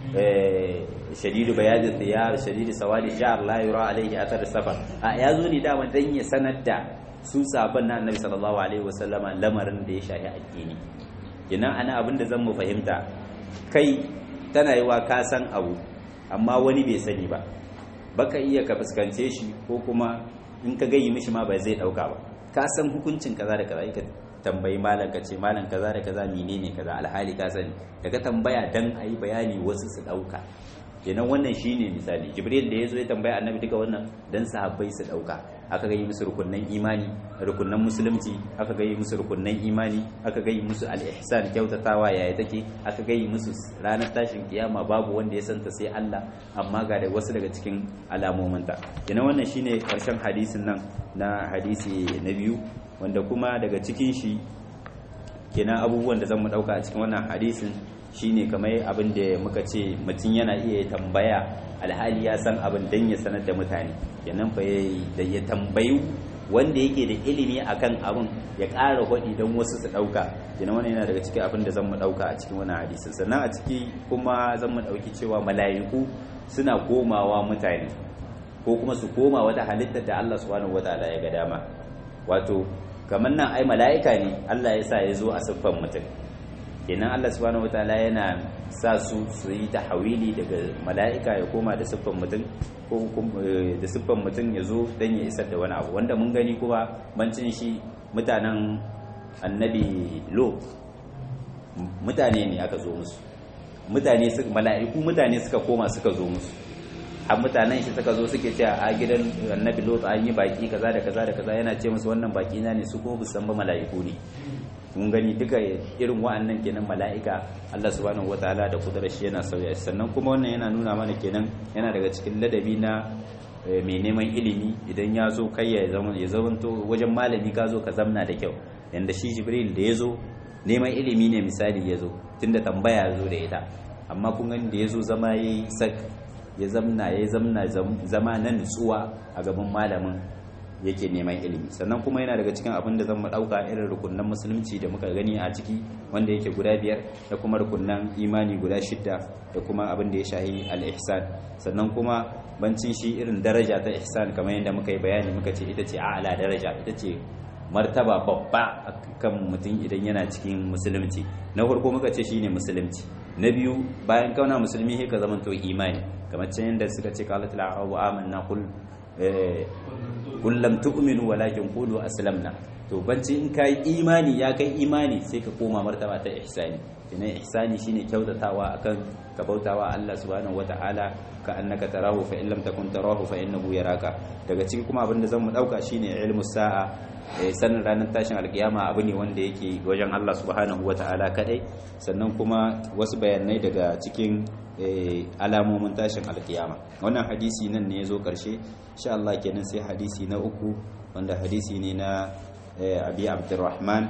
shadidu bayadin thiyar shadidu sawadi sha'r la yura alaihi athar safar a ya zo ne dama dan ya sanar da su sabon na annabi sallallahu alaihi wasallama lamarin da ya shafi addini kenan ana abin da zan mu fahimta kai tana yiwa ka san abu amma wani bai sani ba baka iya ka fuskance shi ko kuma in ka gayi mishi ma ba zai dauka ba ka san hukuncin kaza da kaza ka tambayi malam ka ce malam kaza da kaza menene kaza alhali ka sani daga tambaya dan ayi bayani wasu su dauka kenan wannan shine misali jibril da yazo ya tambaya annabi duka wannan dan sahabbai su dauka aka gayi musu rukunnan imani rukunnan musulunci aka gayi musu rukunnan imani aka gayi musu al-ihsan kyautatawa yaya take aka gayi musu ranar tashin kiyama babu wanda ya santa sai Allah amma ga da wasu daga cikin alamominta kenan wannan shine karshen hadisin nan na hadisi na biyu wanda kuma daga cikin shi kenan abubuwan da zan mu dauka a cikin wannan hadisin shine kamar abin da muka ce mutum yana iya tambaya alhali ya san abin dan ya sanar da mutane kenan fa da ya tambayi wanda yake da ilimi akan abin ya ƙara hudi don wasu su ɗauka kenan wannan yana daga cikin abin da zan mu ɗauka a cikin wannan hadisin sannan a ciki kuma zan mu ɗauki cewa mala'iku suna komawa mutane ko kuma su koma wata halittar da Allah subhanahu wataala ya ga dama wato kamar nan ai mala'ika ne Allah ya sa ya zo a siffan mutum kenan Allah subhanahu wataala yana sa su su yi tahawili daga mala'ika ya koma da siffan mutum ko da siffan mutum ya zo dan ya isar da wani abu wanda mun gani kuma bancin shi mutanen annabi lo mutane ne aka zo musu mutane mala'iku mutane suka koma suka zo musu har mutanen shi suka zo suke cewa a gidan annabi lot an yi baki kaza da kaza da kaza yana ce musu wannan baki na ne su ko bu san ba mala'iku ne mun gani duka irin wa'annan kenan mala'ika Allah subhanahu wataala da kudurar shi yana sauya sannan kuma wannan yana nuna mana kenan yana daga cikin ladabi na mai neman ilimi idan ya zo kai ya zama ya zamanto wajen malami ka zo ka zamna da kyau yanda shi jibril da ya zo neman ilimi ne misali ya zo tunda tambaya ya zo da ita amma kun gani da ya zo zama ya yi sak ya zamna ya zamna zama na nutsuwa a gaban malamin yake neman ilimi sannan kuma yana daga cikin abin da zan ɗauka irin rukunan musulunci da muka gani a ciki wanda yake guda biyar da kuma rukunan imani guda shidda da kuma abin da ya shahi al-ihsan sannan kuma bancin shi irin daraja ta ihsan kamar yadda muka yi bayani muka ce ita ce a'ala daraja ita ce martaba babba kan mutum idan yana cikin musulunci na farko muka ce shine musulunci na biyu bayan kauna musulmi sai ka zamanto imani kamar can yadda suka ce qalat al-arabu amanna qul kullum tu'minu walakin qulu aslamna to banci in kai imani ya kai imani sai ka koma martaba ta ihsani kina ihsani shine kyautatawa akan ka bautawa Allah subhanahu wataala ka annaka tarahu fa in lam takun tarahu fa innahu yaraka daga cikin kuma abinda zan mu dauka shine ilmu sa'a sanin ranar tashin alkiyama abu ne wanda yake wajen Allah subhanahu wataala kadai sannan kuma wasu bayanai daga cikin alamomin tashin alkiyama wannan hadisi nan ne ya zo ƙarshe insha Allah kenan sai hadisi na uku wanda hadisi ne na abi abdurrahman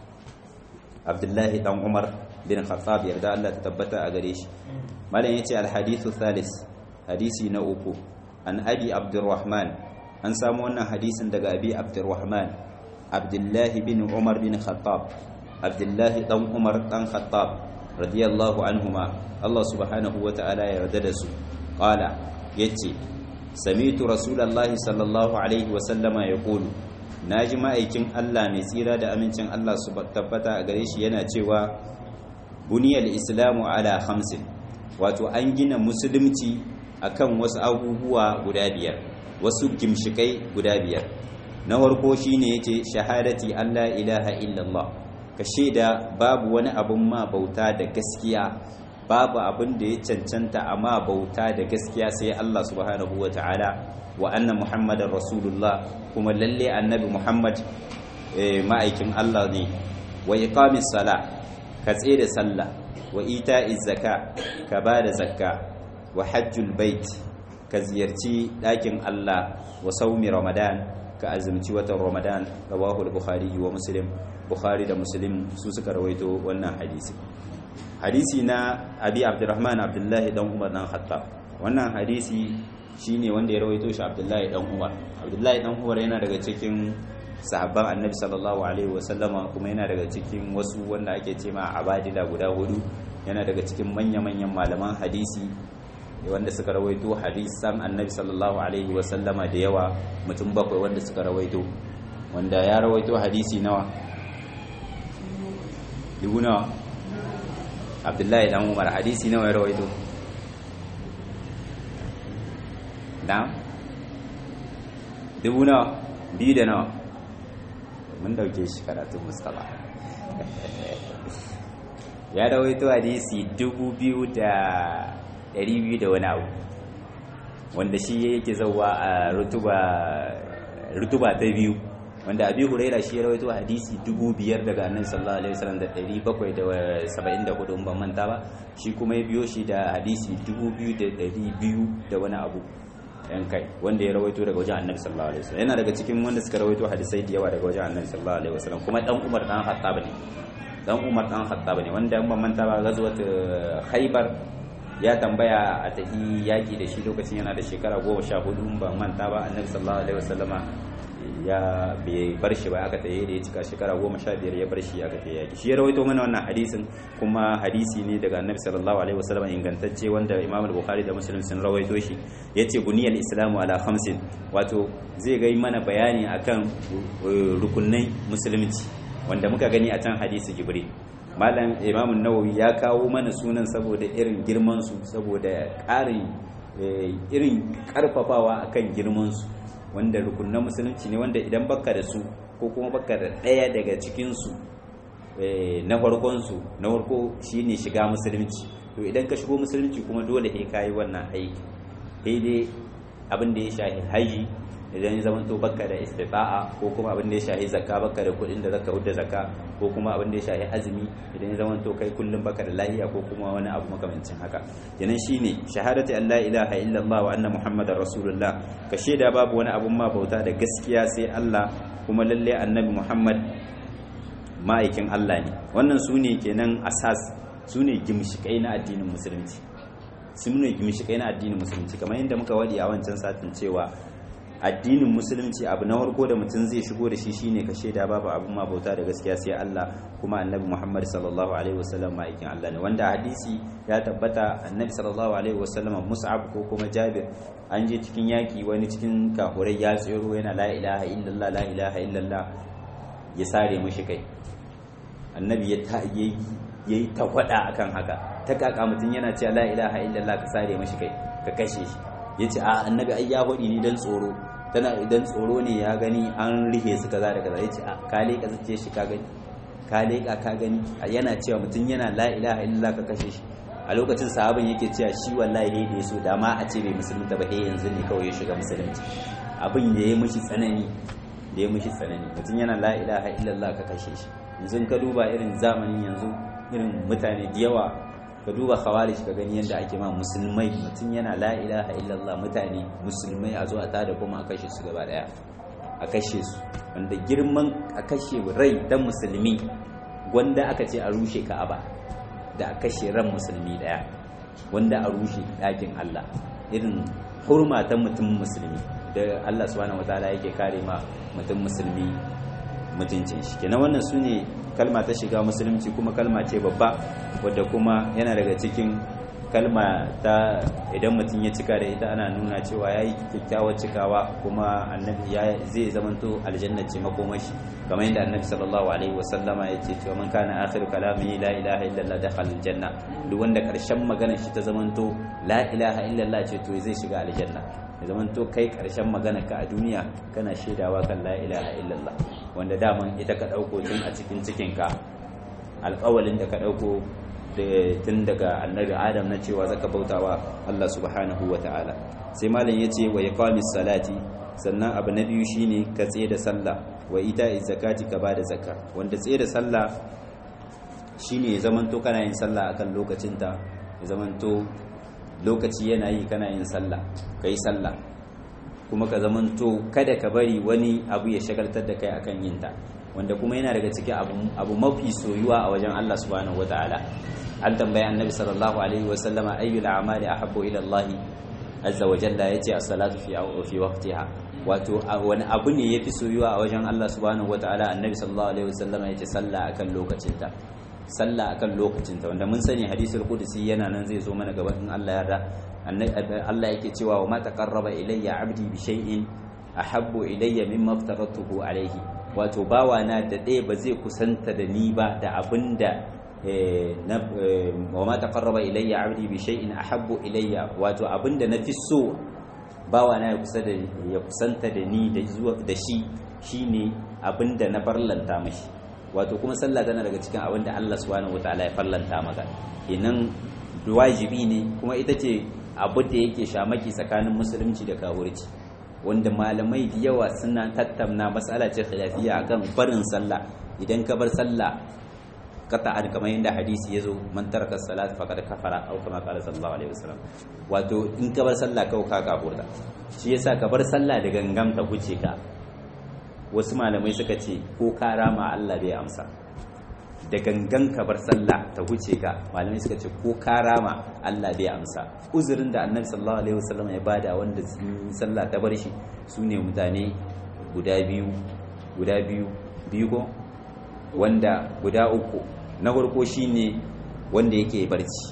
abdullahi dan umar bin khattab yarda Allah ta tabbata a gare shi malam yace alhadithu thalis hadisi na uku an abi abdurrahman an samu wannan hadisin daga abi abdurrahman abdullahi bin umar bin khattab abdullahi dan umar dan khattab radiyallahu anhuma Allah subhanahu wa ta'ala ya yarda da su qala yace sami'tu rasulullahi sallallahu alaihi wa sallama yaqulu naji ma'aikin Allah mai tsira da amincin Allah su tabbata a gare shi yana cewa buniyal islamu ala khamsin wato an gina musulunci akan wasu abubuwa guda biyar wasu gimshikai guda biyar na farko shine yace shahadati Allah ilaha illallah ka shaida babu wani abun ma bauta da gaskiya babu abin da ya cancanta amma bauta da gaskiya sai Allah subhanahu wa ta'ala wa anna muhammadar rasulullah kuma lalle annabi muhammad ma'aikin Allah ne wa iqamis sala ka da sallah wa ita'iz zaka ka ba da zakka wa hajjul bait ka ziyarci ɗakin Allah wa saumi ramadan ka azumci watan ramadan rawahu al-bukhari wa muslim bukhari da muslim su suka rawaito wannan hadisi hadisi na abi abdurrahman abdullahi dan umar dan khattab wannan hadisi shine wanda ya rawaito shi abdullahi dan umar abdullahi dan umar yana daga cikin sahabban annabi sallallahu alaihi wasallama kuma yana daga cikin wasu wanda ake ce ma abadila guda hudu yana daga cikin manya-manyan malaman hadisi wanda suka rawaito hadisan annabi sallallahu alaihi wasallama da yawa mutum bakwai wanda suka rawaito wanda ya rawaito hadisi nawa dubu nawa abdullahi dan umar hadisi nawa ya rawaito da dubu nawa biyu da nawa mun dauke shi karatun mustapha ya rawaito hadisi dubu biyu da ɗari biyu da wani abu wanda shi yake zauwa a rutuba ta biyu wanda abi huraira shi ya rawaito hadisi dubu biyar daga annabi sallallahu alaihi wasallam da ɗari bakwai da saba'in da hudu ban manta ba shi kuma ya biyo shi da hadisi dubu biyu da ɗari biyu da wani abu yan kai wanda ya rawaito daga wajen annabi sallallahu alaihi wasallam yana daga cikin wanda suka rawaito hadisai da yawa daga wajen annabi sallallahu alaihi wasallam kuma dan umar dan khattab ne dan umar dan khattab ne wanda ban manta ba gazwat khaybar ya tambaya a tahi yaki da shi lokacin yana da shekara goma sha hudu ban manta ba annabi sallallahu alaihi wasallama ya bai bar shi ba aka tayi da ya cika shekara goma sha biyar ya bar shi aka tayi yaki shi ya rawaito mana wannan hadisin kuma hadisi ne daga annabi sallallahu alaihi wasallam ingantacce wanda imam al-bukhari da muslim sun rawaito shi yace buniyal islamu ala khamsin wato zai ga mana bayani akan rukunai musulunci wanda muka gani a can hadisi jibril malam imam nawawi ya kawo mana sunan saboda irin girman su saboda ƙarin irin karfafawa akan girman su wanda rukunan musulunci ne wanda idan baka da su ko kuma baka da ɗaya daga cikinsu na farkonsu na farko shine shiga musulunci to idan ka shigo musulunci kuma dole sai kayi wannan aiki sai dai abin da ya shahi haji idan ya zama to baka da istita'a ko kuma abin da ya shahi zakka baka da kuɗin da zaka hudda zakka ko kuma abin da ya shahi azumi idan ya zama to kai kullum baka da lahiya ko kuma wani abu makamancin haka kenan shine shahadatu an la ilaha illallah wa anna muhammadar rasulullah ka shaida babu wani abun ma bauta da gaskiya sai Allah kuma lalle annabi muhammad ma'aikin Allah ne wannan su ne kenan asas su ne gimshikai na addinin musulunci su ne gimshikai na addinin musulunci kamar yadda muka wadi a wancan satin cewa addinin musulunci abu na farko da mutum zai shigo da shi shine ka shaida babu abun ma bauta da gaskiya sai Allah kuma annabi Muhammad sallallahu alaihi wasallam ma'aikin Allah ne wanda hadisi ya tabbata annabi sallallahu alaihi wasallam Mus'ab ko kuma Jabir an je cikin yaki wani cikin kafurai ya tsero yana la ilaha illallah la ilaha illallah ya sare mishi kai annabi ya ta yayi ta kwada akan haka ta kaka mutum yana cewa la ilaha illallah ka sare mishi kai ka kashe shi yace a annabi ai ya hodi ni dan tsoro tana idan tsoro ne ya gani an rihe su kaza da kaza yace a ka leka zace shi ka gani ka leka ka gani yana cewa mutum yana la ilaha illallah ka kashe shi a lokacin sahabin yake cewa shi wallahi ne da yaso da ma a ce bai musulunta ba eh yanzu ne kawai ya shiga musulunci abin da ya mishi tsanani da ya mishi tsanani mutum yana la ilaha illallah ka kashe shi yanzu ka duba irin zamanin yanzu irin mutane da yawa ka duba khawarij ka gani yadda ake ma musulmai mutum yana la ilaha illallah mutane musulmai a zo a tada kuma a kashe su gaba daya a kashe su wanda girman a kashe rai dan musulmi gwanda aka ce a rushe ka'aba da a kashe ran musulmi daya wanda a rushe ɗakin Allah irin hurma ta mutum musulmi da Allah subhanahu wataala yake kare ma mutum musulmi mutuncin shi kenan wannan su ne kalma ta shiga musulunci kuma kalma ce babba wadda kuma yana daga cikin kalma ta idan mutum ya cika da ita ana nuna cewa ya yi kyakkyawar cikawa kuma annabi ya zai zamanto aljanna ce makomashi kamar yadda annabi sallallahu alaihi wasallama ya ce cewa man kana akhiru kalamihi la ilaha illallah dakhala aljanna duk wanda karshen maganar shi ta zamanto la ilaha illallah ce to zai shiga aljanna ya zamanto kai karshen maganar ka a duniya kana shaidawa kan la ilaha illallah wanda daman ita ka dauko tun a cikin cikin ka alƙawalin da ka dauko tun daga annabi adam na cewa zaka bautawa Allah subhanahu wa ta'ala sai malam yace wa iqamis salati sannan abu na biyu shine ka tsaye da sallah wa ita'iz zakati ka bada zakka wanda tsaye da sallah shine ya zamanto kana yin sallah akan lokacinta ya zamanto lokaci yana yi kana yin sallah kai sallah kuma ka zamanto kada ka bari wani abu ya shagaltar da kai akan yin ta wanda kuma yana daga cikin abu mafi soyuwa a wajen Allah subhanahu wataala an tambayi annabi sallallahu alaihi wa sallama ayyul a'mali ahabbu ila Allah azza wa jalla yace as-salatu fi fi waqtiha wato wani abu ne yafi soyuwa a wajen Allah subhanahu wataala annabi sallallahu alaihi wa sallama yace sallah akan lokacinta sallah akan lokacinta wanda mun sani hadisul qudsi yana nan zai zo mana gaban in Allah ya yarda Allah yake cewa wa ma taqarraba ilayya 'abdi bi shay'in ahabbu ilayya mimma aftaratuhu alayhi wato bawana da ɗaya ba zai kusanta da ni ba da abinda wa ma taqarraba ilayya 'abdi bi shay'in ahabbu ilayya wato abinda nafi so bawana ya kusa da ya kusanta da ni da zuwa da shi shine abinda na farlanta mashi wato kuma sallah tana daga cikin abinda Allah subhanahu wataala ya farlanta maka kenan wajibi ne kuma ita ce abu da yake shamaki tsakanin musulunci da kawurci wanda malamai da yawa suna tattauna matsala ce khilafiyya akan barin sallah idan ka bar sallah qata'an kamar yadda hadisi yazo man taraka salat faqad kafara aw kama qala sallallahu alaihi wasallam wato in ka bar sallah kawai ka kafurta shi yasa ka bar sallah da gangam ta huce ka wasu malamai suka ce ko ka rama Allah bai amsa da gangan ka bar sallah ta huce ka malamai suka ce ko ka rama Allah bai amsa uzurin da annabi sallallahu alaihi wasallam ya bada wanda sallah ta bar shi sune mutane guda biyu guda biyu biyu ko wanda guda uku na farko shine wanda yake barci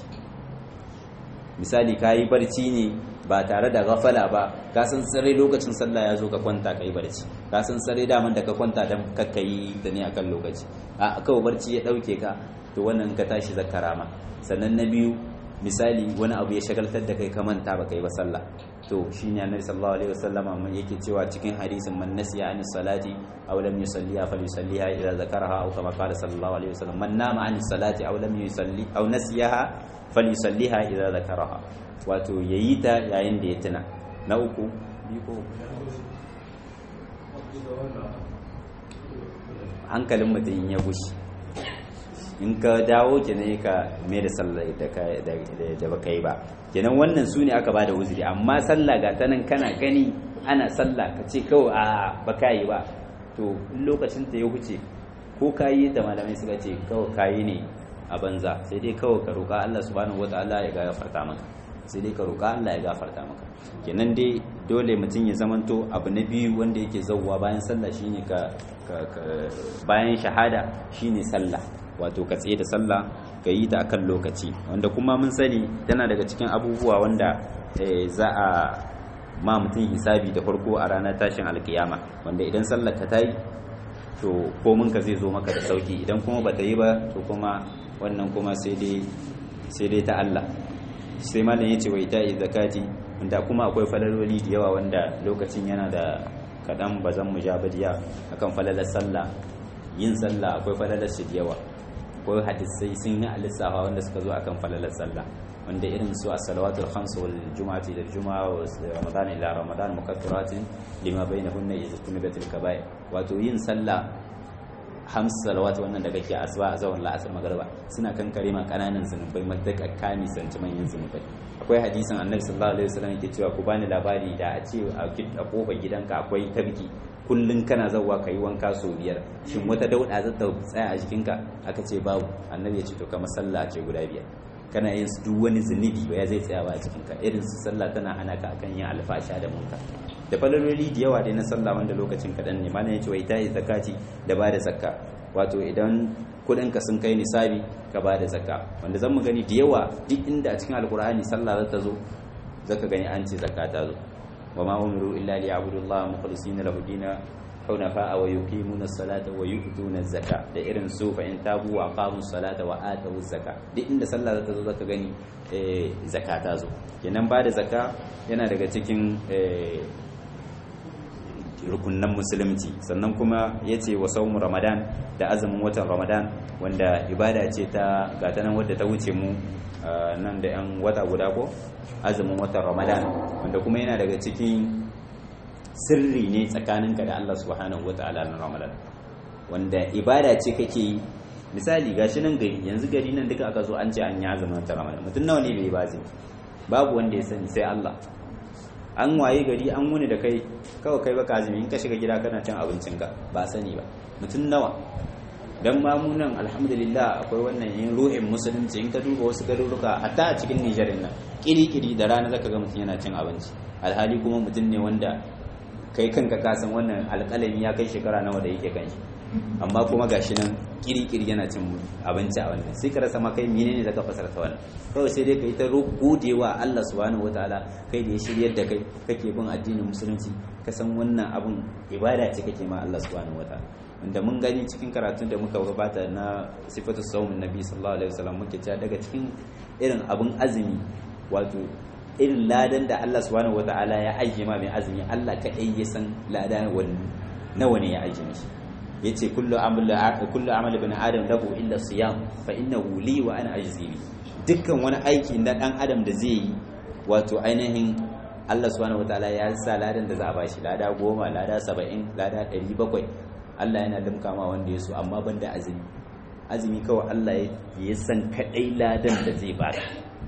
misali kayi barci ne ba tare da gafala ba ka san sare lokacin sallah ya zo ka kwanta kai barci ka san sare daman da ka kwanta dan kakkayi da ne akan lokaci a kawai barci ya dauke ka to wannan ka tashi zakarama sannan na biyu misali wani abu ya shagaltar da kai ka manta ba kai ba sallah to shine annabi sallallahu alaihi wasallama yake cewa cikin hadisin man nasiya an salati aw lam yusalliha falyusalliha idza zakaraha aw kama qala sallallahu alaihi wasallam man nama an salati aw lam yusalli aw nasiyaha falyusalliha idza zakaraha wato yayi ta yayin da ya tuna na uku biko hankalin mutum ya gushi in ka dawo kenan ka mai da sallah da baka yi ba kenan wannan su ne aka bada uzuri amma sallah ga ta nan kana gani ana sallah ka ce kawai a baka yi ba to lokacin ta ya huce ko ka yi da malamai suka ce kawai ka yi ne a banza sai dai kawai ka roƙa Allah subhanahu wataala ya gafarta maka sai dai ka roƙa Allah ya gafarta maka kenan dai dole mutum ya zamanto abu na biyu wanda yake zauwa bayan sallah shine ka bayan shahada shine sallah wato ka tsaye da sallah ka yi ta akan lokaci wanda kuma mun sani tana daga cikin abubuwa wanda za a ma mutum hisabi da farko a ranar tashin alkiyama wanda idan sallar ka ta yi to komin ka zai zo maka da sauki idan kuma ba ta yi ba to kuma wannan kuma sai dai ta Allah sai malam ya ce wa ita zakati wanda kuma akwai falaloli da yawa wanda lokacin yana da kaɗan ba zan mu ja badiya akan falalar sallah yin sallah akwai falalar shi da yawa akwai hadisai sun yi alisafa wanda suka zo akan falalar sallah wanda irin su as-salawatul khams wal jumu'ati ila jumu'a wa ramadan ila ramadan mukaffiratin lima bainahunna idza tunibatil kaba'ir wato yin sallah hams salawat wannan da kake asuba a zawon la'asar magariba suna kan kare ma kananan zunubai madaka kami sanci manyan zunubai akwai hadisin annabi sallallahu alaihi wasallam yake cewa ku bani labari da a ce a kofar gidanka akwai tabki kullun kana zawwa ka yi wanka sau biyar shin wata dauda za ta tsaya a jikinka aka ce babu annabi ya ce to kamar sallah ce guda biyar kana yin su duk wani zunubi ba ya zai tsaya ba a jikinka irin su sallah tana hana ka akan yin alfasha da munka da falaloli da yawa dai na sallah wanda lokacin kaɗan ne mana ya ce wa ita yi zakati da ba da zakka wato idan kuɗinka sun kai nisabi ka ba da zakka wanda zan mu gani da yawa duk inda a cikin alkur'ani sallah za ta zo zaka gani an ce zakka ta zo wa ma umiru illa liya'budullaha mukhlisina lahu dina hunafa wa yuqimuna as-salata wa yu'tuna az-zaka da irin su fa in tabu wa aqamu as-salata wa atu az-zaka duk inda sallah za ta zo zaka gani eh zakka ta zo kenan ba da zakka yana daga cikin rukunan musulunci sannan kuma ya ce wa saumu ramadan da azumin watan ramadan wanda ibada ce ta gatanan wadda ta wuce mu nan da 'yan wata guda ko azumin watan ramadan wanda kuma yana daga cikin sirri ne tsakaninka da allah subhanahu wa ta'ala na ramadan wanda ibada ce kake yi misali gashi nan gari yanzu gari nan duka aka zo an ce an yi azumin watan ramadan mutum nawa ne bai ba zai babu wanda ya sani sai Allah an waye gari an wuni da kai kawai kai baka azumi in ka shiga gida kana cin abincinka ba sani ba mutum nawa dan mamunan alhamdulillah akwai wannan yin ruhin musulunci in ka duba wasu garuruka hatta a cikin Nijar nan kiri-kiri da rana zaka ga mutum yana cin abinci alhali kuma mutum ne wanda kai kanka ka san wannan alƙalami ya kai shekara nawa da yake kanshi amma kuma gashi nan kiri-kiri yana cin abinci a wannan sai ka rasa ma kai menene zaka fasarta wannan kawai sai dai kai ta godewa Allah subhanahu wataala kai da ya shiryar da kai kake bin addinin musulunci ka san wannan abun ibada ce kake ma Allah subhanahu wataala wanda mun gani cikin karatun da muka gabata na sifatu saumin nabi sallallahu alaihi wasallam muke cewa daga cikin irin abun azumi wato irin ladan da Allah subhanahu wataala ya ajiye ma mai azumi Allah kadai ya san ladan nawa ne ya ajiye mishi yace kullu amal kullu amal ibn adam lahu illa siyam fa innahu li wa ana ajzi bi dukkan wani aiki na dan adam da zai yi wato ainihin Allah subhanahu wataala ya sa ladan da za a bashi lada goma lada saba'in lada ɗari bakwai Allah yana limka ma wanda ya so amma ban da azumi azumi kawai Allah ya san kadai ladan da zai bada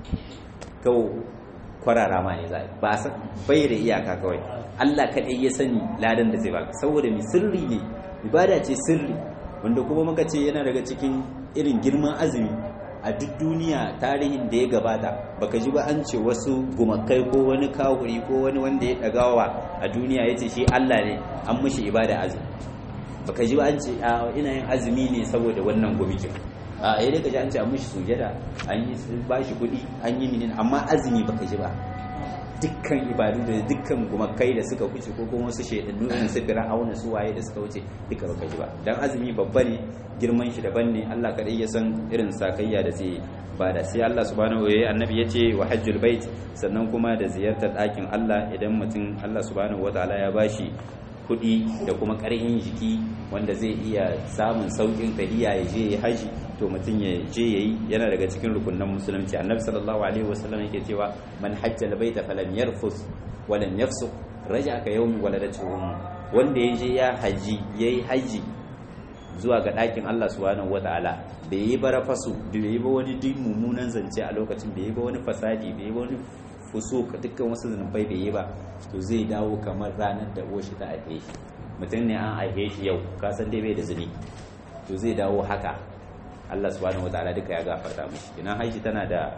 kawai kwarara ma ne zai ba san bai da iyaka kawai Allah kadai ya sani ladan da zai baka saboda mi sirri ne ibada ce sirri wanda kuma muka ce yana daga cikin irin girman azumi a duk duniya tarihin da ya gabata baka ji ba an ce wasu gumakai ko wani kawuri ko wani wanda ya dagawa a duniya ya ce shi Allah ne an mishi ibada azumi baka ji ba an ce ina yin azumi ne saboda wannan gumikin a yayin da ka ji an ce an mishi sujada an yi ba shi kuɗi an yi minin amma azumi baka ji ba dukkan ibadu da dukkan gumakai da suka wuce ko kuma wasu shaidannu irin su fir'auna su waye da suka wuce duka baka ji ba dan azumi babba ne girman shi daban ne Allah kadai ya san irin sakayya da zai bada sai Allah subhanahu wa ta'ala annabi yace wa hajjul bait sannan kuma da ziyartar ɗakin Allah idan mutum Allah subhanahu wa ta'ala ya bashi kuɗi da kuma ƙarfin jiki wanda zai iya samun sauƙin tahiya ya je ya haji to mutum ya je yayi yana daga cikin rukunan musulunci annabi sallallahu alaihi wasallam yake cewa man hajja albayta falam yarfus wa lam yafsuq raja ka yawmi waladatu wanda ya je ya haji yayi haji zuwa ga ɗakin Allah subhanahu wataala bai yi bara fasu bai yi ba wani duk mummunan zance a lokacin bai yi ba wani fasadi bai yi ba wani fusuka dukkan wasu zunubai bai yi ba to zai dawo kamar ranar da oshi ta aihe shi mutum ne an aihe shi yau ka san dai bai da zuni to zai dawo haka Allah subhanahu wataala duka ya gafarta mishi kinan haishi tana da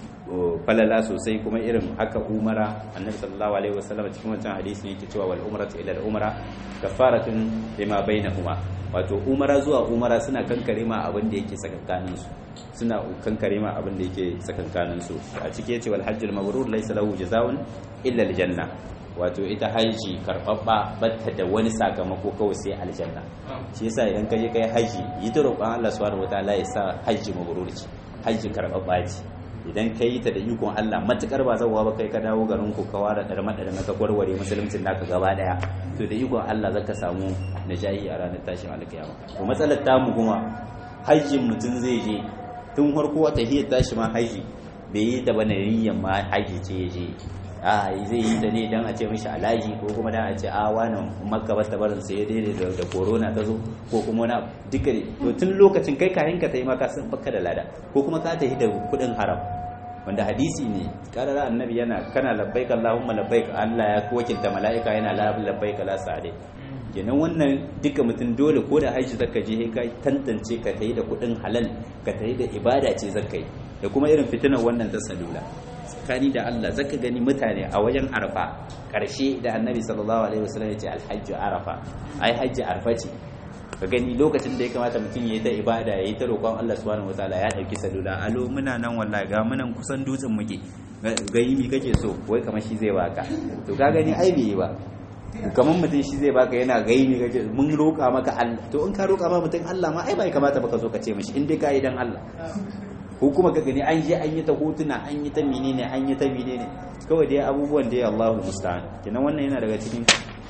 falala sosai kuma irin haka umara annabi sallallahu alaihi wasallam cikin wancan hadisi ne yake cewa wal umratu ila al umra kafaratun lima bainahuma wato umara zuwa umara suna kankare ma abin da yake sakankanin su suna kankare ma abin da yake sakankanin su a cike yace wal hajjul mabrur laysa lahu jazaa'un illa al janna wato ita haji karbabba batta da wani sakamako kawai sai aljanna shi yasa idan ka je kai haji yi ta roƙon Allah subhanahu wataala ya sa haji mabrur ce haji karbabba ce idan ka yi ta da ikon Allah matukar ba zauwa ba kai ka dawo garin ku ka ware darma da ka gwarware musuluncin naka gaba daya to da ikon Allah zaka samu najahi a ranar tashin alkiyama to matsalar tamu kuma hajjin mutum zai je tun farko wata hiyar tashi ma haji bai yi da bane niyyar ma haji ce ya je a zai yi ta ne dan a ce mishi alaji ko kuma dan a ce a wani makka ba ta barin sai ya daidai da corona ta zo ko kuma wani duka to tun lokacin kai kayan ka ta yi maka sun baka da lada ko kuma ka tafi da kudin haram wanda hadisi ne karara annabi yana kana labbaik allahumma labbaik Allah ya wakilta mala'ika yana labbaik la sa'ade kenan wannan duka mutum dole ko da haji zaka je ka tantance ka tayi da kudin halal ka tayi da ibada ce zaka yi da kuma irin fitinar wannan ta salula tsakani da Allah zaka gani mutane a wajen arfa karshe da annabi sallallahu alaihi wasallam ya ce alhajju arafa ai hajji arfa ce ka gani lokacin da ya kamata mutum ya yi ta ibada ya yi ta roƙon Allah subhanahu wataala ya ɗauki salula alo muna nan wallahi ga munan kusan dutsen muke gayi mi kake so wai kamar shi zai baka to ka gani ai bai yi ba kamar mutum shi zai baka yana gayi mi kake mun roƙa maka Allah to in ka roƙa ma mutum Allah ma ai bai kamata baka zo ka ce mishi in dai ka yi dan Allah ko kuma ka gani an je an yi ta hotuna an yi ta menene an yi ta menene kawai dai abubuwan da ya Allahu musta'an kenan wannan yana daga cikin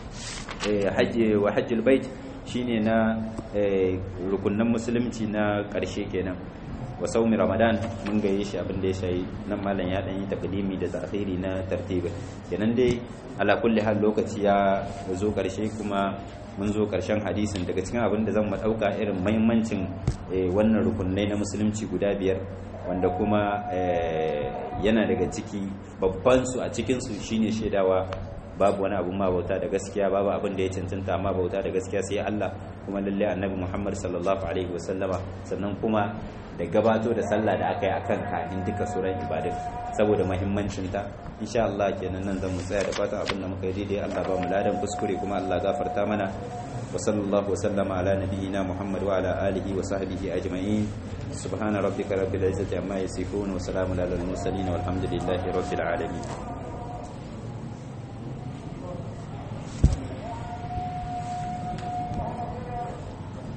hajji wa hajjul bait shine na rukunan musulunci na ƙarshe kenan wa saumi ramadan mun gaye shi abin da ya shayi nan malam ya dan yi takdimi da ta'khiri na tartibi kenan dai ala kulli hal lokaci ya zo ƙarshe kuma mun zo ƙarshen hadisin daga cikin abin da zan mu dauka irin muhimmancin wannan rukunai na musulunci guda biyar wanda kuma yana daga ciki babban su a cikin su shine shaidawa babu wani abun ma bauta da gaskiya babu abin da ya cancanta amma bauta da gaskiya sai Allah kuma lalle annabi Muhammad sallallahu alaihi wasallama sannan kuma da gabato da sallah da aka yi akan kafin duka sauran ibadun saboda muhimmancin ta insha Allah kenan nan zan mu tsaya da fatan abin da muka yi daidai Allah ba mu ladan kuskure kuma Allah gafarta mana wa sallallahu wa sallama ala nabiyyina Muhammad wa ala alihi wa sahbihi ajma'in subhana rabbika rabbil izzati amma yasifun wa salamun alal mursalin walhamdulillahi rabbil alamin